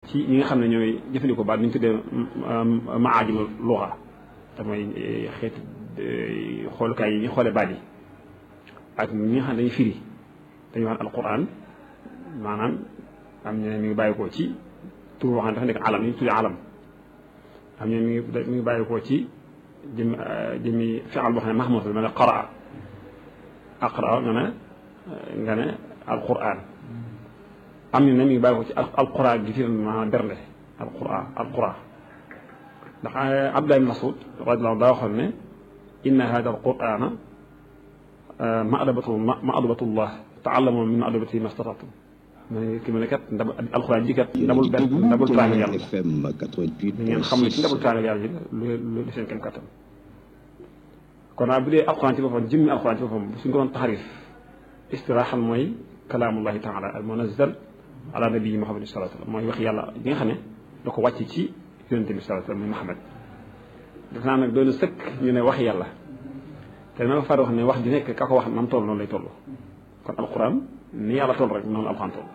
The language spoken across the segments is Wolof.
ci ñi nga xam ne ñooy jëfandikoo baat bi ñu tuddee maajimul luxa te mooy xeeti xoolukaay yi ñu xoole baat yi ak ñi nga xam ne dañuy firi dañuy wax alquran maanaam am ñu ne mi ngi bàyyi koo ci tur boo xam ne dafa nekk alam yi ñu tuddee alam am ñu ne mi ngi mi ngi bàyyi koo ci jëmi jëmi fi'al boo xam ne mahmud la mel ne qaraa aqra nga ne nga ne alquran am ñu ne mi ngi bàyyi ko ci alquran gi fi maanaam bernde alquran alquran ndax Abdullah ibn Mas'ud radiyallahu anhu daa waxoon ne inna hada alqurana ma'dabatu ma'dabatullah ta'allamu min ma'dabatihi mastata'tum ma ne ki ma ne kat ndab alquran ji kat ndabul benn ndabul teraanga yàlla da ngeen xam ne ci ndabul teraanga yàlla ji lu lu lu seen kem kattan kon naa bu dee alquran ci boppam jëmmi alquran ci boppam suñ ko doon taxarif istiraaxan mooy kalaamullahi taala al munazzal ala nabii Muhammad sallallahu alayhi wa sallam mooy wax yàlla bi nga xam ne da ko wàcc ci yonente bi sallallahu alayhi wa sallam muy Muhammad def naa nag doon sëkk ñu ne wax yàlla te dama far wax ne wax ju nekk ka ko wax nam toll noonu lay toll kon alquran ni yàlla toll rek noonu alquran toll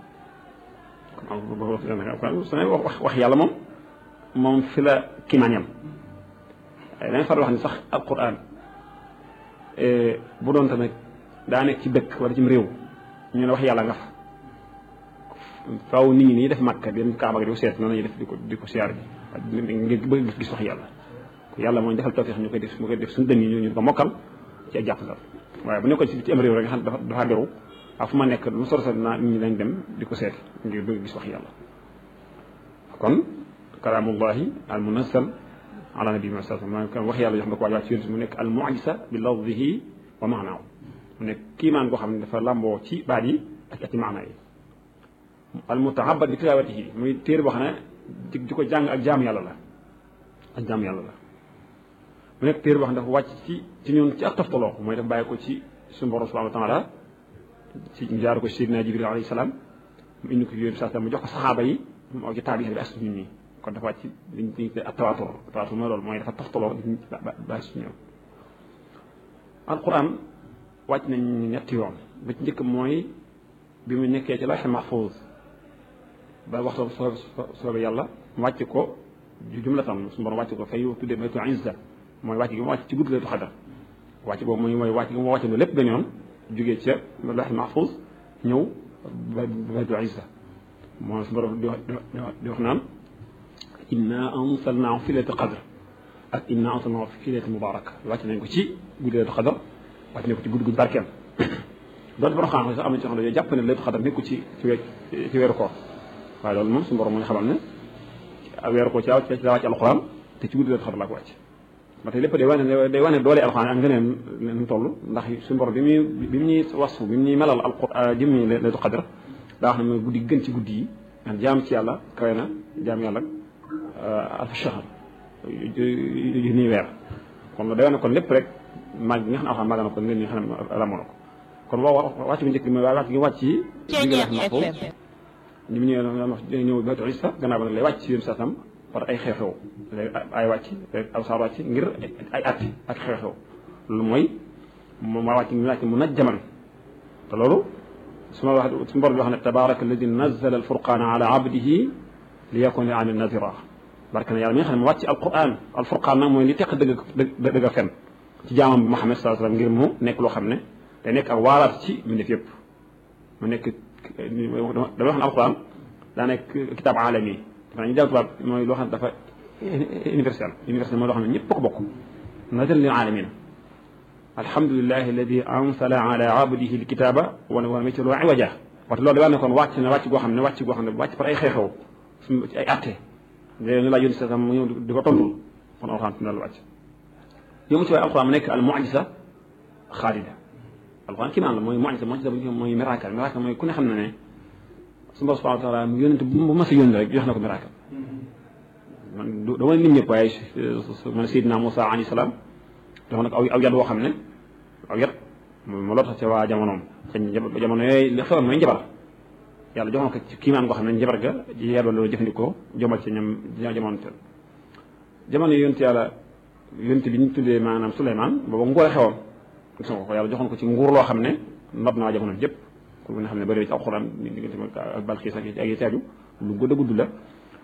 kon su ne wax wax yàlla moom moom fi la kiimaan yam dama far wax ne sax alquran bu doon tamit daa nekk ci dëkk wala ci réew ñu ne wax yàlla nga fa faaw nit ñi nii def màkk dem kaaba gi di ko seet noonu la ñuy def di ko di ko siyaar ji ngir bëgg gis gis wax yàlla yàlla mooy defal tawfiix ñu koy def ñu koy def suñu dënn yi ñu ko mokkal ci ak jàppandal waaye bu nekkoon ci am réew rek nga xam dafa dafa beru ak fu ma nekk lu sor sor naa nit ñi dañ dem di ko seet ngir bëgg gis wax yàlla kon kalaamullahi al munazzal ala nabi ma sallam maa kon wax yàlla jox na ko waaj waaj ci yonent mu nekk al mu'jiza bi lafzihi wa maanaaw mu nekk kiimaan goo xam ne dafa làmboo ci baat yi ak ci maanaa yi al mutahabbat bi tilaawatihi muy téere boo xam ne di ko jàng ak jaam yàlla la ak jaam yàlla la mu nekk téere boo xam ne dafa wàcc ci ci ñun ci ak toftaloo mooy dafa bàyyi ko ci suñu borom subhanahu wa taala ci jaar ko Seydina Jibril alayhi salaam mu indi ko yooyu saa mu jox ko saxaaba yi mu aw ci taabi bi ak suñu ñi kon dafa wàcc liñ liñ tuddee ak tawaatur tawaatur mooy loolu mooy dafa toftaloo ba si ñëw alquran wàcc nañ ñetti yoon ba ci njëkk mooy bi mu nekkee ci lawhul mahfuz ba waxtu soo soobee yàlla mu wàcc ko jumlatan suñu borom wàcc ko fay tuddee baytu izza mooy wàcc gi mu wàcc ci guddi laytu xadar wàcc boobu mooy mooy wàcc gi mu wàcc ne lépp dañoon jógee ca lawhul mahfuz ñëw baytu izza mooy suñu borom di wax di wax naan inna anzalnaahu fi laylatil qadr ak inna anzalnaahu fi laylatin mubarak wàcc nañ ko ci guddi laytu xadar wàcc nañ ko ci guddi gu barkeel doon borom xam sax am na ci xam ne jàpp ne laytu xadar nekku ci ci ci weeru koor waaye loolu moom suñu borom mooy xamal ne weeru koor ci la ci la wàcc alxuraan te ci guddi laytu xadar la ko wàcc ba tey lépp day wane day wane doole alxuraan ak ngëneen nu toll ndax suñu borom bi muy bi mu ñuy wasfu bi mu ñuy melal alxuraan jëmmi laytu xadar daa wax ne mooy guddi gën ci guddi yi ndax jaam ci yàlla kawe na jaam yàlla alfa shahr yu nii weer kon day wane kon lépp rek mag bi nga xam ne alxuraan mag na ko ngeen ñi xam ne ramoo na ko kon waa wàcc bu njëkk bi mooy wàcc gi wàcc yi digalax na ko ñi mu ñëw wax ñëw baytu isa gannaaw ba nag lay wàcc ci yéen sasam par ay xew-xew lay ay wàcc aw saar wàcc ngir ay atti ak xew-xew loolu mooy moom waa wàcc mi wàcc mu naj jaman te loolu su ma wax su mbor bi wax ne tabaraka alladi nazala alfurqana ala abdihi li yakun li amin nazira barke na yàlla mi nga xam ne mu wàcc alquran alfurqaan nag mooy li teq dëgg dëgg fen ci jaamam bi Muhammad sallallahu alayhi wasallam ngir mu nekk loo xam ne day nekk ak waaraat ci mu def yëpp mu nekk dama wax ne alquran daa nekk kitaab alami dafa ñu jàng tubaab mooy loo xam ne dafa universel universel mooy loo xam ne ñëpp ko bokk nazal lil alamin alhamdulillahi alladi ansala ala abdihi alkitaba wana wana mécc loo iwaja parce que loolu da ne kon wàcc na wàcc goo xam ne wàcc goo xam ne wàcc par ay xew-xew suñu ci ay atte léegi ñu laa yónni sa mu ñëw di ko tontul kon alxuraan fi na la wàcc yomu ci waaye alxuraan mu nekk al mu'jiza xaalida alxuraan kii naan la mooy mu'jiza mu'jiza mooy miracle miracle mooy ku ne xam ne ne suñu borom subhanahu wa taala mu yónnent bu ma sa yónni rek jox na ko miracle man dama lim ñëpp waaye man Seydina Moussa alayhi salaam jox na ko aw aw yat woo xam ne aw yat mu loo tax ca waa jamonoom ca jamono yooyu li xewoon mooy njabar yàlla jox na ko ci kiimaan goo xam ne njabar ga ji yàlla loolu jëfandikoo jomal ci ñam jamono teel jamono yonent yàlla yonent bi ñu tuddee maanaam Souleymane booba nguur a xewoon gis nga ko yàlla joxoon ko ci nguur loo xam ne nopp na waa jamono yëpp ku nga xam ne bëri ci alxuraan diggante ak Balxiis ak ay teaju lu gudd a gudd la